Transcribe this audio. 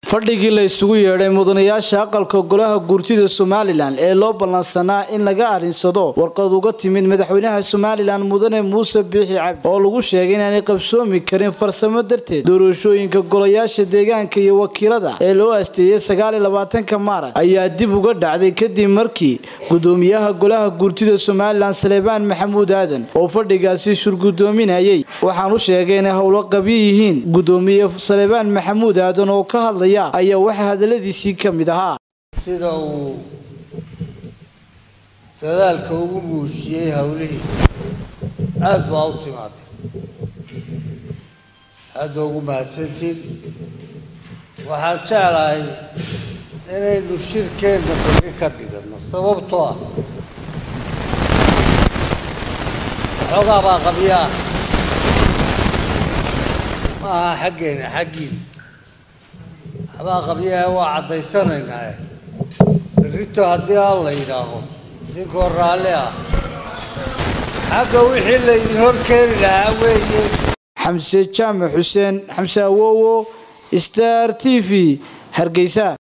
fadhigii la isugu yeedhay mudanayaasha aqalka golaha guurtida somalilan ee loo ballansanaa in laga arinsado warqad uga timid madaxweynaha somalilan mudane muuse biixi cabdi oo lagu sheegay inaanay qabsoomi karin farsamo darteed doorashooyinka golayaasha deegaanka iyo wakiilada ee loo asteeyey sagaaliyo labaatanka maarag ayaa dib uga dhacday kadib markii gudoomiyaha golaha guurtida somalilan saleebaan maxamuud aadan oo fadhigaasi shurgudoominayay waxaan u sheegay inay howlo qabyo yihiin gudoomiye saleebaan maxamuud aadan oo ka hadlaya ayaa waxaa hadaladiisii ka mid ahaa sida uu dadaalka ugu muujiyey howlihii aada baa u timaaday aada baa ugu mahadsantiin waxaan jeclahay inaynu shirkeenna bari ka dhigano sababtoo ah waxoogaa baa qabyo ah ma aha xaggeena xaggiina waxbaa qabyaha waa caddaysanaynaa berrito haddii aan la yidhaaho idinkoo raalli ah xagga wixii laydin hor keeni lahaa weeye xamse jaamac xuseen xamse awowo star t v hargeysa